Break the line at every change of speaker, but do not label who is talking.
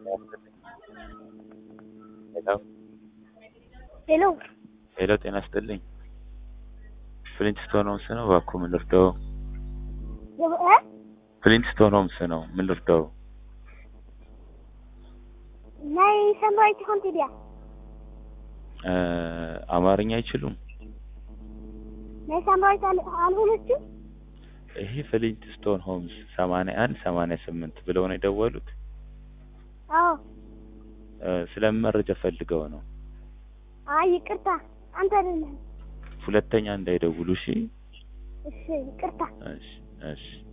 ሄሎ
ሄሎ
ሄሎ፣ ጤና ይስጥልኝ። ፍሊንትስቶን ሆምስ ነው። እባክዎ ምን ልርዳው?
እ
ፍሊንትስቶን ሆምስ ነው። ምን ልርዳው?
ናይ ሰምራዊት ኮንቲ ድያ
እ አማርኛ አይችሉም?
ናይ ሰምራዊት አልሆነችም።
ይሄ ፍሊንትስቶን ሆምስ ሰማንያ አንድ ሰማንያ ስምንት ብለው ነው የደወሉት።
አዎ
እ ስለምን መረጃ ፈልገው ነው?
አይ ይቅርታ፣ አንተ አይደለም።
ሁለተኛ እንዳይደውሉ እሺ።
እሺ ይቅርታ።
እሺ እሺ